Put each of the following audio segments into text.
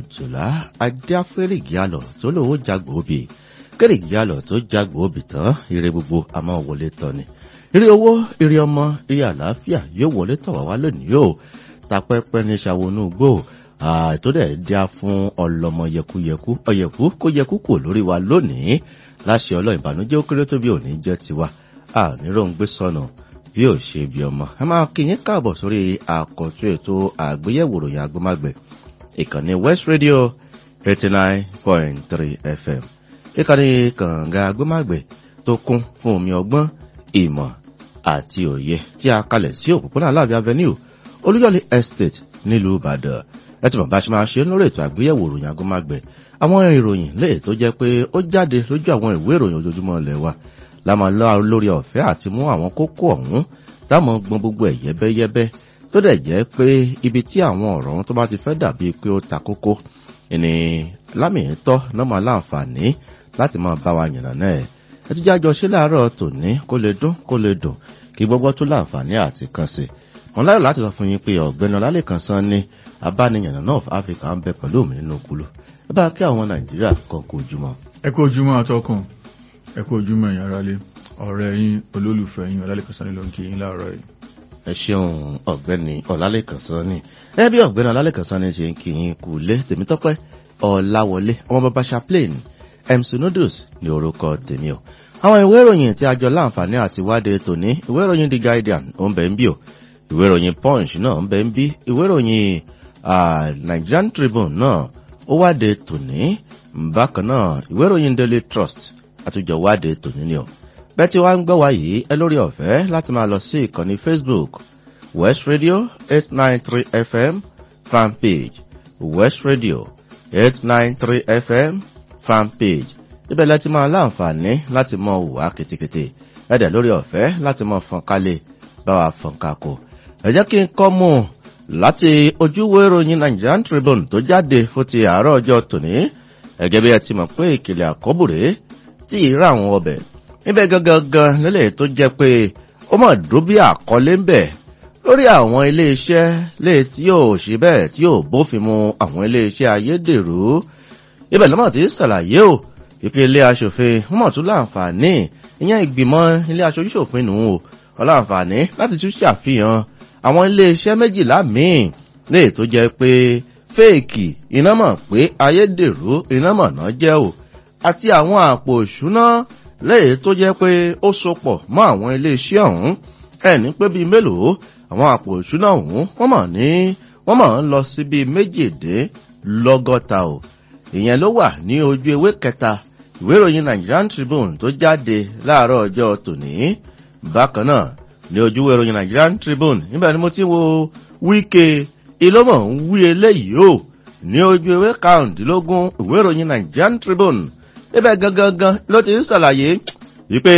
òjòlá adéáfẹ́rìgì àlọ́ tó lòó jagbó obì kẹ́rìgì àlọ́ tó jagbó obì tán ire gbogbo àmọ́ wọlé tán ni ire owó ire ọmọ ire àlàáfíà yóò wọlé tọ̀ wá wá lónìí o tapẹ́pẹ́ ní ṣàwọnú gbò tó dẹ̀ dá fún ọlọmọ yẹkuyẹku ọyẹku kó yẹku kò lórí wa lónìí láṣẹ ọlọ́ ìbànújẹ́ ó kéré tó bí òní jẹ́ tiwa àníròǹgbé sọnù bí ò ṣe bí ọmọ ẹ máa kí yín káàbọ̀ sórí àkọ́tún ètò àgbéyẹ̀wò ròyìn agbómágbẹ̀ ìkànnì west radio eighty nine point three fm ìkànnì kànga agbómágbẹ̀ tó kún fún omi ọgbọ́n ìmọ̀ àti òye tí a kalẹ̀ sí òpópónà aláàbí avenue olúyọ̀lé estate nílùú ìbàdàn ẹ ti mọ̀ bá ṣe máa ṣe lórí ètò àgbéyẹ̀wò ròyìn agbómágbẹ̀ àwọn ìròyìn léè tó jẹ́ pé ó jáde lójú àwọn ìwé ìròyìn ojoojúmọ́ ilẹ̀ wa lámà lórí ọ̀fẹ́ àti mú àwọn kókó ọ̀hún táwọn gbọ́n gbogbo ẹ̀ yẹ́bẹ́yẹ́bẹ́ tó dẹ̀ jẹ́ pé ibi tí àwọn ọ̀rọ̀ ọ̀hún tó bá ti fẹ́ dàbí pé ó ta kókó ni lámìítọ́ náà máa láǹfààní láti máa bá wa yànnà náà ẹ̀ ẹ ti jájọ ṣe láàárọ̀ tòní kó lè dún kó lè dùn kí gbogbo tó láǹfààní àti kan sí wọn láyọ̀ láti sọ fún yín pé ọ̀gbẹ́ni ọlálẹ́kan sán ní abániyànnà náà áfíríkà ń bẹ pẹ̀lú mi nínú kúlù ẹ bá kí àwọn nàìjíríà kan kó ojúmọ́. ẹ kó ojúmọ́ àtọkùn ẹ kú ojúmọ́ ẹ̀yin aráalé ọ̀rẹ́ yín olólùfẹ́ yín ọlálẹ́kan sani ló ń kí yín láàárọ̀ yìí. ẹ ṣeun ọ̀gbẹ́ni ọlálẹ́kan sani ẹ bí ọ̀gbẹ́ni ọlálẹ́kan sani ṣe ń kí yín kú lé tèmítọ́pẹ́ ọ̀làwọlé ọmọ bàbá chaplain mc noodles ní orúkọ tèmi o àwọn ìwé ìròyìn tí a jọ láǹfààní àti wádìí tòní ìwé ìròyìn the guardian ó ń bẹ ń bí o ìwé ìròyìn punch náà ń bẹ ń bí ìwé ìròyìn nigerian tribune náà ó wádìí tòní bákan náà ìwé ìròyìn daily trust àtúnjọ wádìí tòní ni o bẹ́ẹ̀ tí wàá ń gbọ́ wá yìí ẹ lórí ọ̀fẹ́ láti máa lọ sí ìkànnì facebook west radio eight nine three fm fan page west radio eight nine three fm fan page ibẹ̀ láti máa láǹfààní láti mọ òwà kìtìkìtì ẹ̀dẹ̀ lórí ọ̀fẹ́ láti mọ fọnkálẹ̀ bá wa fọnkako ẹ jẹ́ kí n kọ́ mú láti ojúwé ìròyìn nigerian tribune tó jáde fún ti àárọ̀ ọjọ́ tòní ẹ̀gẹ́ bí ẹ ti mọ̀ pé ìkìlẹ̀ àkọ́bùrè tí ì rà àwọn ọbẹ̀ níbẹ̀ gangan lélẹ̀ tó jẹ́ pé ó mọ̀ dúró bí àkọlé ń bẹ̀ lórí àwọn iléeṣẹ́ lè tí yóò ṣe bẹ́ẹ̀ tí yóò bófin mu àwọn iléeṣẹ́ ayédèrú ibẹ̀ lọ́mọ̀ tí ṣàlàyé o ìpè ilé aṣòfin wọ́n mọ̀ tún láǹfààní ìyẹn ìgbìmọ̀ ilé aṣojúṣòfin nù ú ọláǹfààní láti tún ṣàfihàn àwọn iléeṣẹ́ méjìlá míì lè tó jẹ́ pé fèèkì iná mọ̀ pé ayédèrú iná mọ̀ náà jẹ́ o àti àwọn àpò ìṣúná lẹ́yìn tó jẹ́ pé ó sopọ̀ mọ́ àwọn iléeṣẹ́ ọ̀hún ẹni pé bíi mélòó àwọn àpò ìṣúná ọ̀hún wọ́n mọ̀ ní wọ́n mọ̀ ń lọ sí bíi méjìdínlọ́gọ́ta o ìyẹn ló wà ní ojú ewé kẹta ìwé ìròyìn nigerian tribune tó jáde láàárọ̀ ọjọ́ tòní bákan náà ní ojú ìwé ìròyìn nigerian tribune níbẹ̀ ni mo ti wo wíkẹ́ ìlọ́mọ̀ ń wí eléyìí o ní ojú ewé karùndínlógún ìwé ìròyìn nigerian tribune ibẹ̀ gangan ló ti ń ṣàlàyé wípé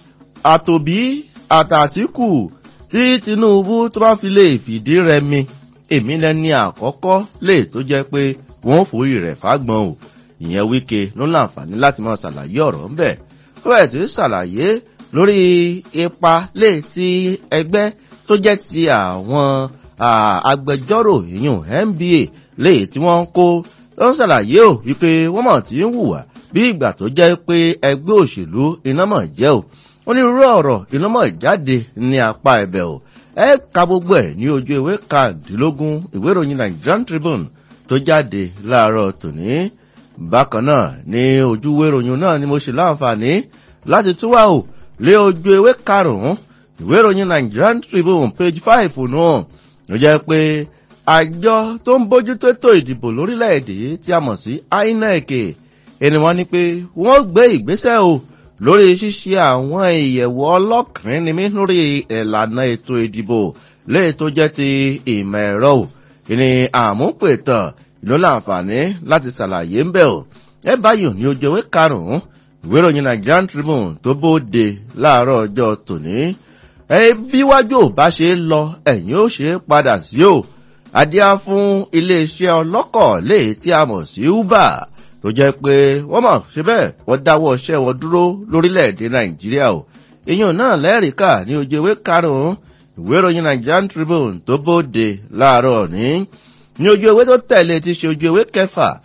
àtòbí àtàtìkù tí tinubu tó bá fi lè fìdí rẹmi èmi lẹni àkọ́kọ́ lè tó jẹ́ pé wọ́n forí rẹ̀ fágbọ́n o ìyẹn wíkẹ́ ló láǹfààní láti máa ṣàlàyé ọ̀rọ̀ ńbẹ̀ ó bẹ̀ tí ń ṣàlàyé lórí ipa lè ti ẹgbẹ́ tó jẹ́ ti àwọn agbẹjọ́rò ìyún nba lè tí wọ́n ń kó ló ń ṣàlàyé o wípé wọ́n mọ̀ tí ń hùwà bí ìgbà tó jẹ́ pé ẹgbẹ́ òṣèlú iná mọ̀ jẹ́ o onírúurú ọ̀rọ̀ iná mọ̀ jáde ní apá ẹ̀bẹ̀ o ẹ ka gbogbo ẹ̀ ní ojú ìwé kàdínlógún ìwé ìròyìn nigerian tribune tó jáde láàárọ̀ tòní bákan náà ní ojú ìwé ìròyìn náà ni mo ṣe láǹfààní láti tún wà o lé ojú ìwé karùn-ún ìwé ìròyìn nigerian tribune page five náà ló jẹ́ pé àjọ tó ń bójútó ètò ìdìbò lórílẹ̀‐èdè tí a mọ̀ sí inec ẹni wọn ni pé wọn gbé ìgbésẹ o lórí ṣíṣe àwọn ìyẹ̀wò ọlọ́kùnrin ni mí lórí ìlànà ètò ìdìbò léè tó jẹ́ ti ìmọ̀ ẹ̀rọ o ìní àmúpètàn ìlú láǹfààní láti ṣàlàyé ń bẹ̀ o ẹ báyìí ní ojú ewé karùn-ún ìwé ìròyìn nigerian tribune tó bóde láàárọ̀ ọjọ́ tòní ẹ bí wájú ò bá ṣe lọ ẹ̀yìn ó ṣe padà sí o adíá fún iléeṣẹ́ ọlọ́kọ̀ léè tí a mọ̀ sí uber tó jẹ́ pé wọ́n mọ̀ ṣe bẹ́ẹ̀ wọ́n dáwọ́ iṣẹ́ wọn dúró lórílẹ̀‐èdè nàìjíríà o èèyàn náà lẹ́rìíkà ní ojú ewé karùn-ún ìwé ìròyìn nigerian tribune tó bóde láàárọ̀ ní ní ojú ewé tó tẹ̀lé ti ṣe ojú ewé kẹfà